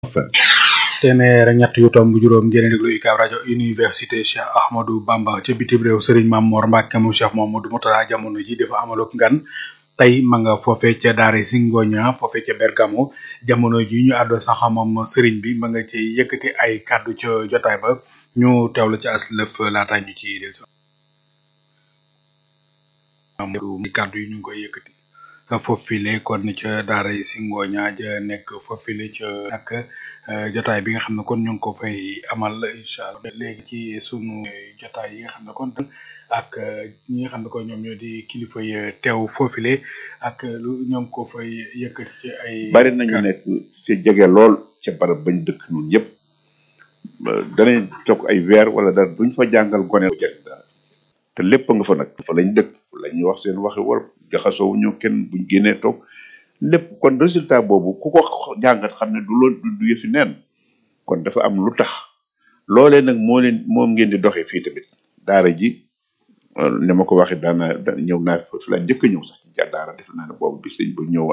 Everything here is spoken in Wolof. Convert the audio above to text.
téeméer ak ñett yu tomb juróom ngeen déglu UCAB rajo université Cheikh Ahmadou Bamba ca bitim réew Serigne Mame Mor Mbacke mu Cheikh Mamadou Moutala jamono ji dafa amalok ngan tey ma nga foofe ca daara Singoña foofe ca Bergamo jamono ji ñu àddo sax moom Serigne bi ma nga ci yëkkati ay kàddu ca jotaay ba ñu teewlu ci as lëf laata ñu ci del so kàddu yi ñu ngi koy yëkkati foofile kon ca daara yi Singoña ja nekk foofile ca ak jotaay bi nga xam ne kon ñu ngi ko fay amal incha allah léegi ci sunu jotaay yi nga xam ne kon ak ñi nga xam ne kon ñoom ñoo di kilifa yi teew foofile ak lu ñoom ko fay yëkkati ci ay. bari nañu nekk ci jege lool ca barab bañ dëkk ñun yëpp danañ toog ay weer wala dara duñ fa jàngal gone jëriñ dara te lépp nga fa nag fa lañ dëkk la ñuy wax seen waxi wolof jaxasoo ñu kenn buñ génnee toog lépp kon résultat boobu ku ko jàngat xam ne du lool du yëfi neen kon dafa am lu tax loolee nag moo leen moom ngeen di doxee fii tamit daara ji ni ma ko waxee daana ñëw naa fi la njëkk a ñëw sax ci daara def naa ne boobu bi sëñ bu ñëw